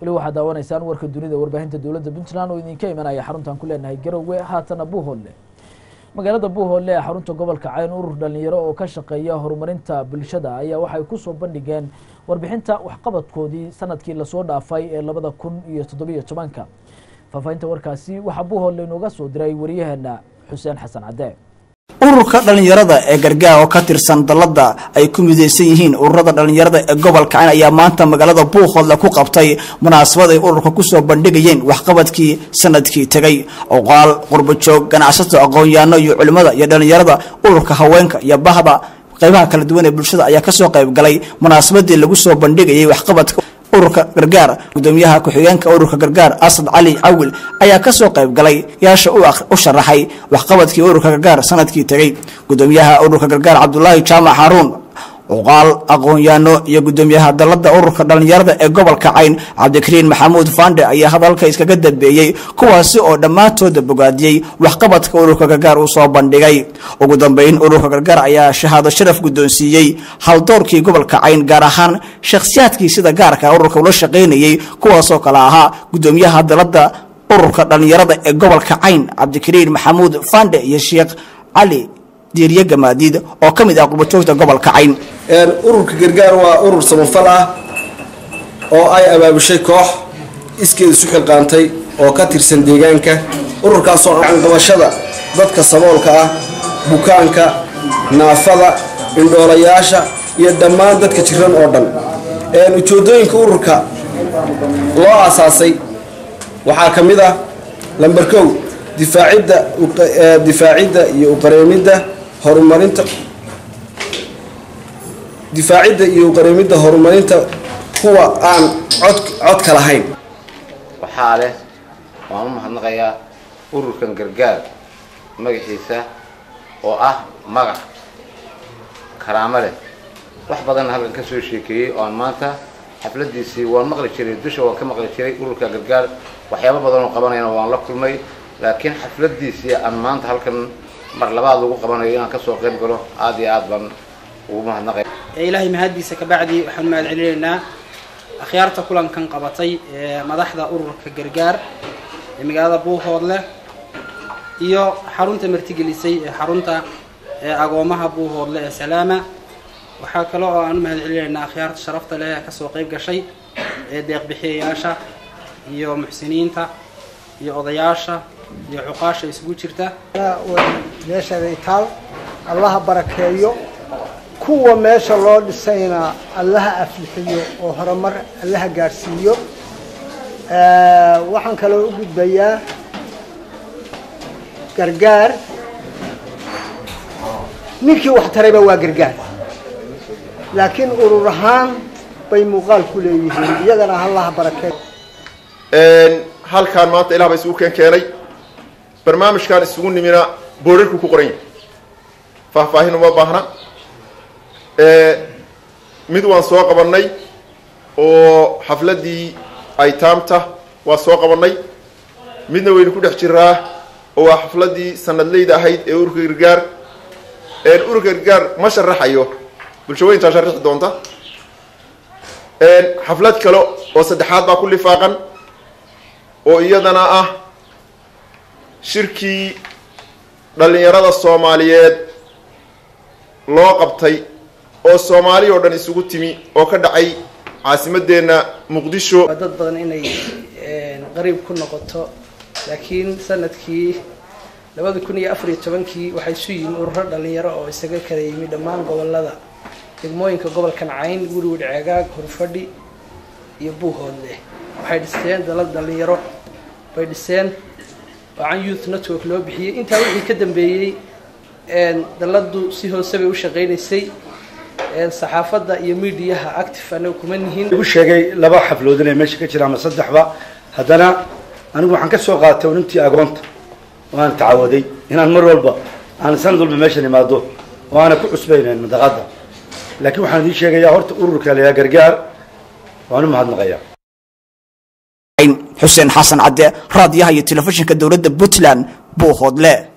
weli waxaad daawanaysaan warka dunida warbaahinta dowladda puntland oo idinka imanaya xaruntaan ku leenahay garowe haatana buuhoodle magaalada buuhoodle ee xarunta gobolka cayn urur dhalinyaro oo ka shaqeeya horumarinta bulshada ayaa waxay kusoo bandhigeen warbixinta waxqabadkoodii sanadkii lasoo dhaafay ee labada kun iyo toddobiyo tobanka faahfaahinta warkaasi waxaa buuhoodle inooga soo diray wariyaheena xuseen xasan cadde ururka dhalinyarada ee gargaar oo ka tirsan dalada ay ku midaysan yihiin ururada dhalinyarada ee gobolka cayn ayaa maanta magaalada buuhoodle ku qabtay munaasabad ay ururka kusoo bandhigayeen waxqabadkii sanadkii tegay oqaal qurbajoog ganacsato aqoon-yaano iyo culimmada iyo dhalinyarada ururka haweenka iyo bahda qaybaha kala duwan ee bulshada ayaa kasoo qayb galay munaasabadii lagu soo bandhigayay waxqabadka ururka gargaar gudoomiyaha ku-xigeenka ururka gargaar asad cali cawil ayaa kasoo qayb galay yaasha u sharaxay waxqabadkii ururka gargaar sanadkii tegey gudoomiyaha ururka gargaar cabdulaahi jaamac xaruun cuqaal aqoon-yaano iyo gudoomiyaha dalada ururka dhalinyarada ee gobolka cayn cabdikariin maxamuud fande ayaa hadalka iskaga dambeeyey kuwaasi oo dhammaantooda bogaadiyey waxqabadka ururka gargaar uu soo bandhigay ugu dambeyn ururka gargaar ayaa shahaado sharaf guddoonsiiyey haldoorkii gobolka cayn gaar ahaan shakhsiyaadkii sida gaarka ururka ula shaqaynayey kuwaasoo kale ahaa gudoomiyaha dalada ururka dhalinyarada ee gobolka cayn cabdikariin maxamuud fande iyo sheekh cali diiriye gamaadiid oo ka mid ah qurbajoogta gobolka cayn ururka gargaar waa urur samafal ah oo ay abaabushay koox iskeed isu xilqaantay oo ka tirsan deegaanka ururkaasoo qabashada dadka saboolka ah bukaanka naafada indhoolayaasha iyo dhammaan dadka jiran oo dhan ujeedooyinka ururka loo aasaasay waxaa ka mid ah lamber kow difaacidda difaacidda iyo uqareemidda horumarinta difaacidda iyo uqareemidda horumarinta kuwa aan cod codka lahayn waxaa leh waan u mahadnaqayaa ururkan gargaar magaciisa oo ah magac karaamo leh wax badanna halkan ka soo sheekeeyey oo aan maanta xafladiisii waan maqli jiray dusha waan ka maqli jiray ururka gargaar waxyaabo badan oo qabanayana waan la kulmay laakiin xafladiisii aan maanta halkan mar labaad lagu qabanayo inaan kasoo qayb galo aada iyo aad baan ugu mahadnaqay ilaahay mahaddiisa kabacdi waxaan mahad celinaynaa akhyaarta kulankan qabatay ee madaxda ururka gargaar ee magaalada buuhoodle iyo xarunta martigelisay ee xarunta agoomaha buuhoodle ee salaama waxaa kale oo aan u mahad celinaynaa akhyaarta sharafta leh ee kasoo qayb gashay ee deeqbixiyayaasha iyo muxsiniinta iyo odayaasha iyo cuqaasha isugu jirta meeshaday taal allaha barakeeyo kuwa meesha loo dhisayna allaha aflixiyo oo horumar allaha gaadhsiiyo waxaan kaloo u gudbayaa gargaar ninkii wax tarayba waa gargaar laakiin urur ahaan bay muuqaal ku leeyihiin iyagana allaha barakeeyo halkaan maanta ilah ba isugu keen keenay barnaamijkan isugu nimina boorarku ku qoran yahay faahfaahin uma baahna mid waan soo qabannay oo xafladdii aytaamta waa soo qabannay midna waynu ku dhex jiraa oo waa xafladdii sanadleyda ahayd ee ururka gargaar ururka gargaar ma sharaxayo bulshaweyntaa sharixi doonta xaflad kale oo saddexaad baa ku lifaaqan oo iyadana ah shirkii dhallinyarada soomaaliyeed loo qabtay oo soomaali oo dhan isugu timi oo ka dhacay caasimadeenna muqdisho waa dad badan inay qariib ku noqoto laakiin sanadkii labada kun iyo afariyo tobankii waxay isu yimi ururo dhalinyaro oo isaga kala yimi dhammaan gobolada degmooyinka gobolkan cayn guriwid ceegaag horfadhi iyo buuhoodle waxay dhisteen dalad dhalinyaro bay dhiseen wacan youth network loo bixiyey intaa wixii ka dambeeyey daladu si hoose bay u shaqaynaysay saxaafadda iyo midiyaha active anaga kuma nihin ugu sheegay laba xaflood inay meesha ka jiraan ama saddexba haddana anigu waxaan ka soo qaatay unintii agoonta oo aan tacawaday inaan mar walba aan sanad walba meeshan imaado oo aana ku cusbaynayn madaqada laakiin waxaan idiin sheegayaa horta ururka layaa gargaar waan u mahadnaqayaa xuseen xasan cadde raadiyaha iyo telefishinka dowladda puntland buuhoodle